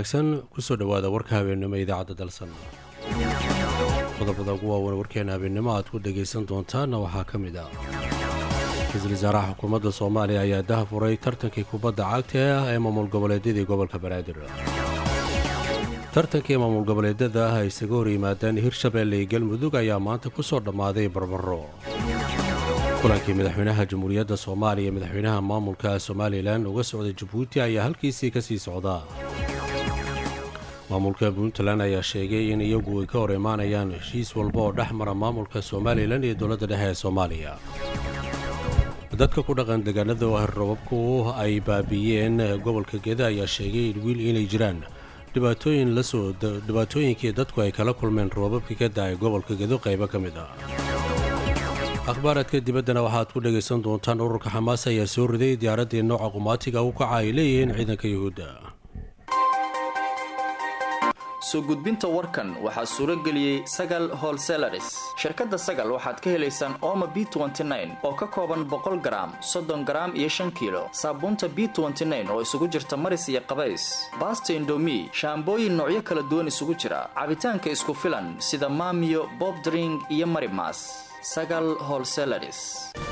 wanaagsan kusoo dhowaada warka habeennimo idaacadda dalsan qodobada ugu waawan warkeena habeennimo aad ku dhegaysan doontaanna waxaa ka mid ah ra-iisul wasaaraha xukuumadda soomaaliya ayaa daha furay tartankii kubadda cagta ah ee maamul goboleedyadii gobolka banaadir tartankii maamul goboleedyada ah ay isaga hor yimaadeen hirshabeelle iyo galmudug ayaa maanta ku soo dhammaaday barbaro kulankii madaxweynaha jamhuuriyadda soomaaliya iyo madaxweynaha maamulka somalilan uga socday jabuuti ayaa halkiisii ka sii socdaa maamulka puntland ayaa sheegay in iyagu ay ka hor imaanayaan heshiis walba oo dhex mara maamulka somalilan iyo dowladda dhexe ee soomaaliya dadka ku dhaqan deegaanada robabku ay baabiiyeen gobolka geda ayaa sheegay wiil inay jiraan dhibaatooyin lasoo dhibaatooyinkii dadku ay kala kulmeen roobabkii ka da-ay gobolka gedo qaybo ka mid ah akhbaaraadka dibaddana waxaad ku dhegaysan doontaan ururka xamaas ayaa soo riday diyaaraddii nooca qumaatiga u kaca ay leeyihiin ciidanka yuhuudda soo gudbinta warkan waxaa suuro geliyey sagal holselaris shirkadda sagal waxaad ka helaysaan ooma b oo ka kooban boqol garaam soddon garaam iyo shan kiilo saabuunta b oo isugu jirta maris iyo qabays baasta indomi shaambooyin noocyo kala duwan isugu jira cabitaanka isku filan sida maamiyo bobdring iyo marimas sagal holselaris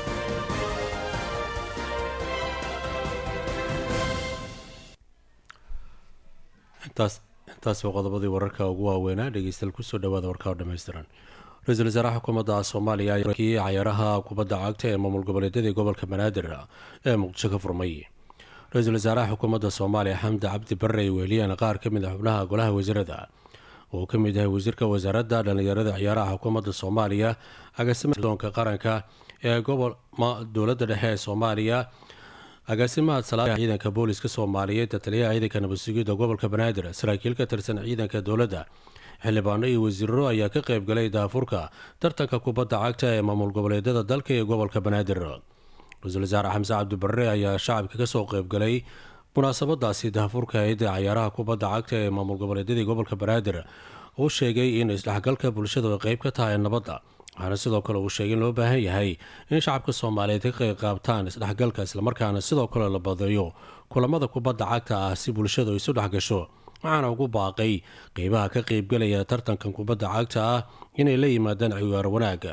intaas waa qodobadii wararka ugu waaweynaa dhegeystayaal kusoo dhawaada warka oo dhammaystiran ra-iisul wasaaraha xukuumadda soomaaliya kii cayaaraha kubadda cagta ee maamul goboleedyadii gobolka banaadir ee muqdisho ka furmay ra-iisul wasaaraha xukuumadda soomaaliya xamdi cabdi barre ay weheliyeen qaar ka mid a xubnaha golaha wasiirada oo ka mid yahay wasiirka wasaaradda dhallinyarada ciyaaraha xukuumadda soomaaliya agaasimadoonka qaranka ee gobol dowladda dhexe ee soomaaliya agaasimaha salaada ciidanka booliska soomaaliyeed taliyaha ciidanka nabadsugidda gobolka banaadir saraakiil ka tirsan ciidanka dowladda xildhibaano iyo wasiiro ayaa ka qayb galay daafurka tartanka kubadda cagta ee maamul goboleedyada dalka iyo gobolka banaadir ra-iisul wasaare xamse cabdibarre ayaa shacabka kasoo qaybgalay munaasabadaasi daafurka eeda cayaaraha kubadda cagta ee maamul goboleedyadii gobolka banaadir uu sheegay in isdhexgalka bulshadu ay qayb ka tahay nabadda waxaana sidoo kale uu sheegay in loo baahan yahay in shacabka soomaaliyeed ka qayb qaabtaan isdhexgalka islamarkaana sidoo kale la badayo kulamada kubadda cagta ah si bulshadu isu dhexgasho waxaana ugu baaqay qeybaha ka qeybgalaya tartankan kubadda cagta ah inay la yimaadaan ciyaar wanaaga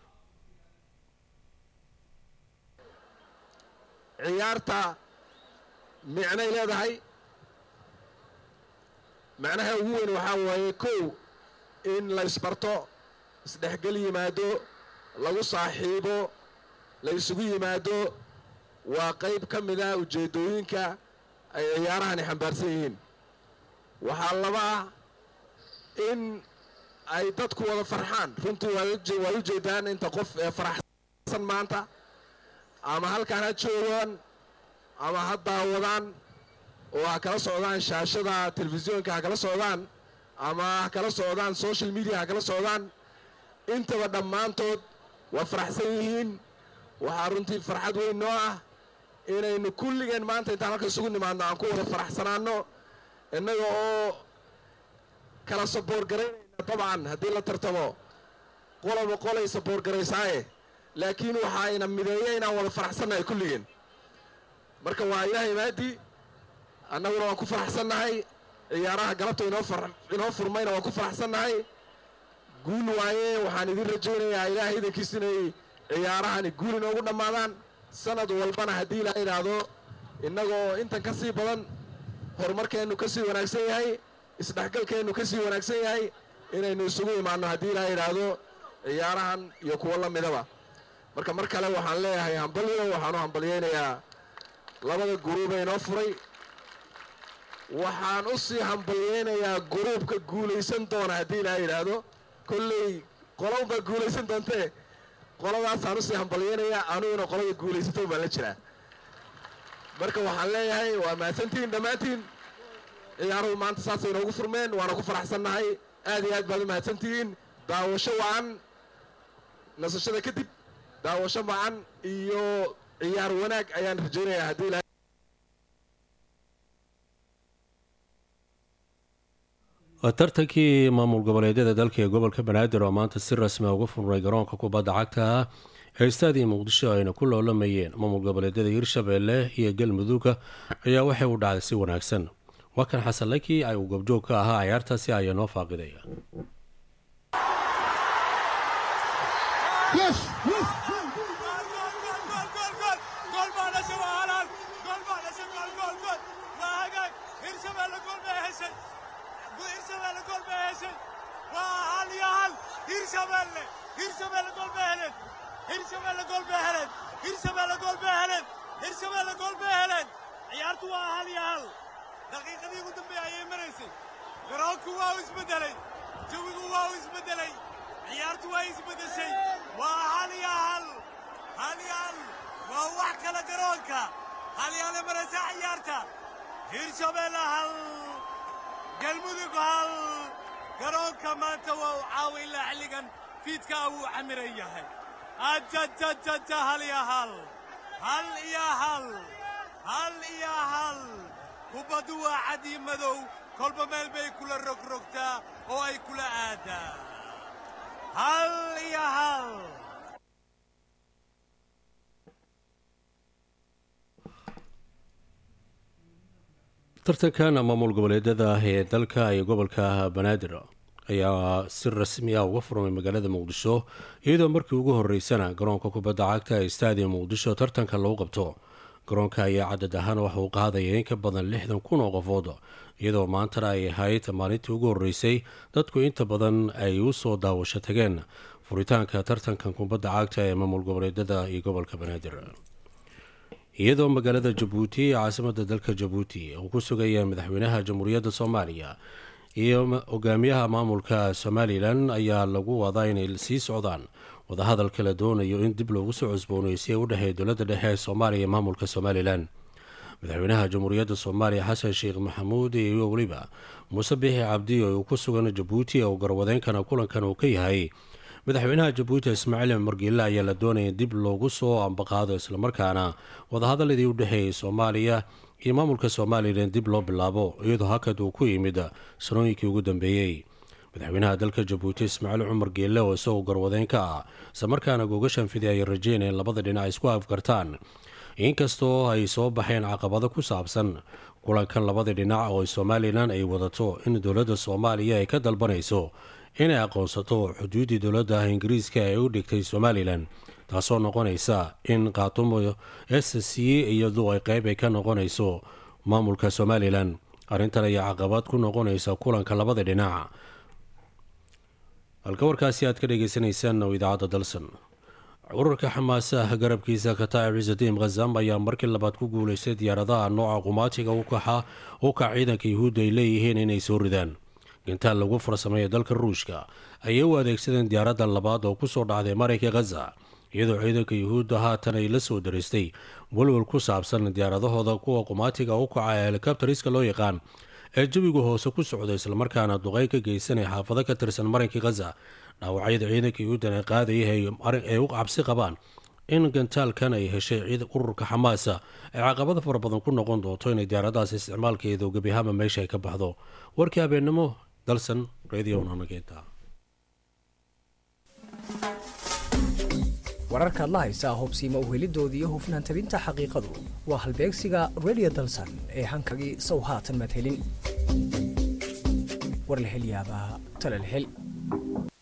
ciyaarta micnay leedahay macnaha ugu weyn waxaa waaye kow in la ysbarto isdhexgel yimaado lagu saaxiibo la ysugu yimaado waa qayb ka mid ah ujeeddooyinka ay ciyaarahani xambaarsan yihiin waxaa laba ah in ay dadku wada farxaan runtii waad u jeedaan inta qof ee faraxsan maanta ama halkaan ha joogaan ama ha daawadaan oo ha kala socdaan shaashada telefisyoonka ha kala socdaan ama ha kala socdaan social media ha kala socdaan intaba dhammaantood waa faraxsan yihiin waxaa runtii farxad weyn noo ah inaynu kulligeen maanta intaan halka isugu nimaadno aan ku wada faraxsanaanno innaga oo kala saboorgaraynayna dabcan haddii la tartamo qoloba qolay saboorgaraysaaye laakiin waxaa ina mideeya inaan wada faraxsannahay kulligeen marka waa ilaahay maadii annaguna waan ku faraxsannahay ciyaaraha galabta inoo furmayna waan ku faraxsannahay guul waaye waxaan idin rajaynayaa ilaahay idankiis inay ciyaarahani guul inoogu dhammaadaan sanad walbana haddii la idhaahdo innagoo intan ka sii badan horumarkeennu ka sii wanaagsan yahay isdhexgalkeennu ka sii wanaagsan yahay inaynu isugu imaanno haddii la idhaahdo ciyaarahan iyo kuwo la midaba marka mar kale waxaan leeyahay hambalyo waxaanu hambalyaynayaa labada guruuba inoo furay waxaan u sii hambalyaynayaa guruubka guulaysan doona haddii la yidhaahdo kolley qolownbaa guulaysan doontee qoladaasaan usii hambalyaynayaa aniguna qolada guulaysato baan la jiraa marka waxaan leeyahay waa mahadsantihiin dhammaantiin ciyaaruhu maanta saasay inoogu furmeen waana ku faraxsannahay aad iyo aad baad u mahadsantihiin daawasho wacan nasashada kadib daawasho wacan iyo ciyaar wanaag ayaan rajaynayaa haddii la tartankii maamul goboleedyada dalka ee gobolka banaadir oo maanta si rasmi uga furnay garoonka kubadda cagta ah ee istaadii muqdisho ayna ku loolamayeen maamul goboleedyada hirshabeelle iyo galmudugga ayaa waxay u dhacday si wanaagsan waa kan xasan laki ay uu gobjoog ka ahaa cayaartaasi ayaa noo faaqidaya ciyaartu waa hal iyo hal daqiiqadii ugu dambeeye ayay maraysay garoonku waa u isbeddelay jawigu waa u isbeddelay ciyaartu waa isbeddeshay waa hal iyo hal hal iyo hal waa wax kale garoonka hal iyo hale maraysa ciyaarta hirshabeelle hal galmudug hal garoonka maanta waa u caawa ilaa xilligan fiidkaa wuu camiran yahay ajajajaja hal iyo hal hal iyo hal hal iyo hal kubbaddu waa cadi madow kolba meel bay kula rogrogtaa oo ay kula aadaa hal iyo hal tartankan maamul goboleedyada ah ee dalka iyo gobolka banaadir ayaa si rasmi ah uga furmay magaalada muqdisho iyadoo markii ugu horeysana garoonka kubadda cagta ee staadium muqdisho tartanka lagu qabto garoonka ayaa cadad ahaan waxa uu qaadaya in ka badan lixdan kun oo qofood iyadoo maantana ay ahayd maalintii ugu horeysay dadku inta badan ay u soo daawasho tageen furitaanka tartankan kubadda cagta ee maamul goboleedyada iyo gobolka banaadir iyadoo magaalada jabuuti ee caasimada dalka jabuuti uu ku sugaya madaxweynaha jamhuuriyadda soomaaliya iyo hogaamiyaha maamulka somalilan ayaa lagu wadaa inay sii socdaan wadahadalka la doonayo in dib loogu soo cusbooneysiya u dhexeeya dowladda dhexe ee soomaaliya iyo maamulka somalilan madaxweynaha jamhuuriyadda soomaaliya xasan sheekh maxamuud iyo weliba muuse bixi cabdi oo uu ku sugan jabuuti oo garwadeynkana kulankan uu ka yahay madaxweynaha jabuuti ismaaciil margiile ayaa la doonaya dib loogu soo ambaqaado islamarkaana wadahadaladii u dhexeeyay soomaaliya iyo maamulka somalilan dib loo bilaabo iyadoo hakad uu ku yimid sanooyinkii ugu dambeeyey madaxweynaha dalka jabuuti ismaaciil cumar geelle oo isagoo garwadeyn ka ah islamarkaana googashan fidi ay rajeyneen labada dhinac isku afgartaan inkastoo ay soo baxeen caqabado ku saabsan kulankan labada dhinac oo somalilan ay wadato in dowladda soomaaliya ay ka dalbanayso inay aqoonsato xuduuddii dowladda ingiriiska ee u dhigtay somalilan taasoo noqonaysa in qaatumo s c iyadu ay qeyb ay ka noqonayso maamulka somalilan arrintan ayaa caqabad ku noqonaysa kulanka labada dhinac halka warkaasi aad ka dhagaysanaysaan oo idaacadda dalsan ururka xamaasaha garabkiisa kataa'ib ciisadiim khazam ayaa markii labaad ku guulaystay diyaaradaha nooca qumaatiga u kaxa u kac ciidanka yuhuudda ay leeyihiin inay soo ridaan gintaal lagu farsameeya dalka ruushka ayay u adeegsadeen diyaaradda labaad oo ku soo dhacday marayka khaza iyadoo ciidanka yuhuudda haatan ay la soo daristay walwal ku saabsan diyaaradahooda kuwa qumaatiga u kaca ee helikabtariska loo yaqaan ee jawiga hoose ku socda islamarkaana duqey ka geysanaya xaafado ka tirsan maranka khaza dhaawacyada ciidanka yuhuuddan ee qaadaya ay u cabsi qabaan in gantaalkan ay heshay ciid ururka xamaasa ay caqabada fara badan ku noqon doonto inay diyaaradahaas isticmaalkeedu gebihama meesha ay ka baxdo warkii habeennimo dalsan radio nanageeta wararkaad la haysaa hubsiima uhelidoodii iyo hufnaan tabinta xaqiiqadu waa halbeegsiga radio dalsan ee hankagii sow haatan maad helin war la hel yaabaa tale la hel